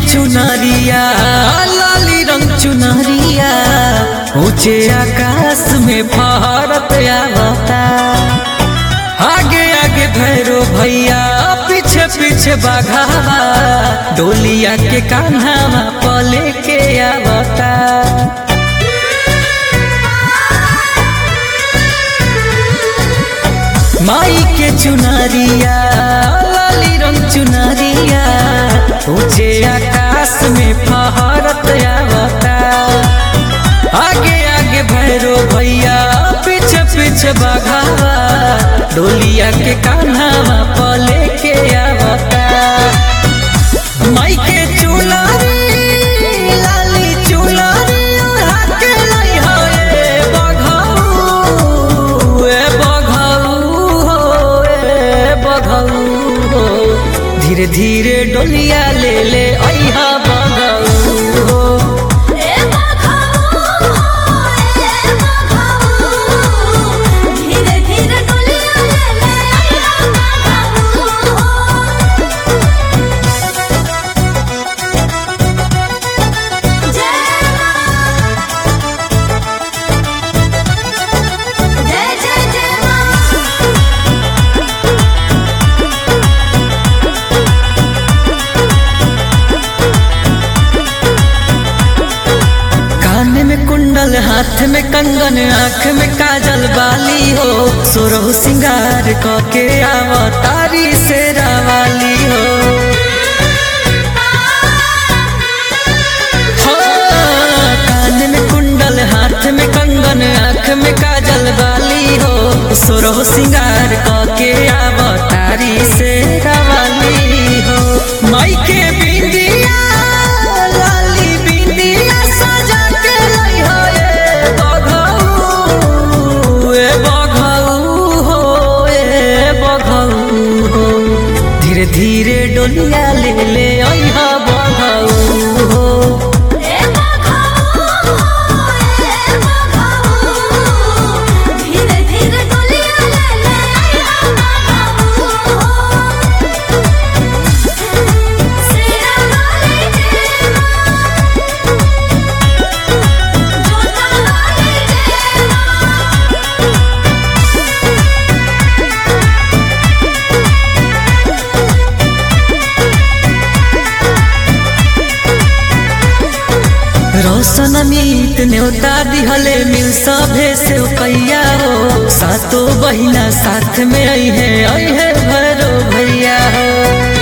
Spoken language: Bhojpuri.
चुनरिया लाली रंग चुनरिया ऊंचे आकाश में फहरत आवता आगे आगे भैरो भैया पीछे पीछे बाघावा डोलिया के कान्हावा पले के आवता माई के चुनरिया लाली रंग चुनरिया ऊंचे आकाश में फहरत आवता आगे आगे भैरो भैया पीछे पीछे बघावा डोलिया के कान्हावा पले के आवता माई के चुनरी लाली चुनरी ओढ़ा के लाई हो ए बघाऊ ए बघाऊ हो ए बघाऊ हो धीरे धीरे डोलिया ले ले अइहा बघाऊ हो ए बघाऊ ए बघाऊ धीरे धीरे डोलिया ले ले आइया बघाऊ जय मां जय जय जय मां कान में कुंडल हाथ में कंगन आँख में काजल बाली हो सोरह सिंगार क के आवतारी से रावाली हो हाँ, कान में कुंडल हाथ में कंगन आँख में काजल बाली हो सोरह सिंगार क के आवतारी से रावाली हो माई के बिंदिया लाली बिंदिया सजा के लाई हो ए बघऊ ए बघऊ हो ए बघऊ हो धीरे धीरे डोलिया ले ले अइहा बघऊ हो ए बघाऊ ए बघाऊ धीरे धीरे डोलिया ले ले आइया बघाऊ सेरा वाली जय मां जोता वाली जय मां रोशन मीत न्योता दिहले मिल सभे से कैया हो सातो बहिना साथ में आई है आई है भरो भैया हो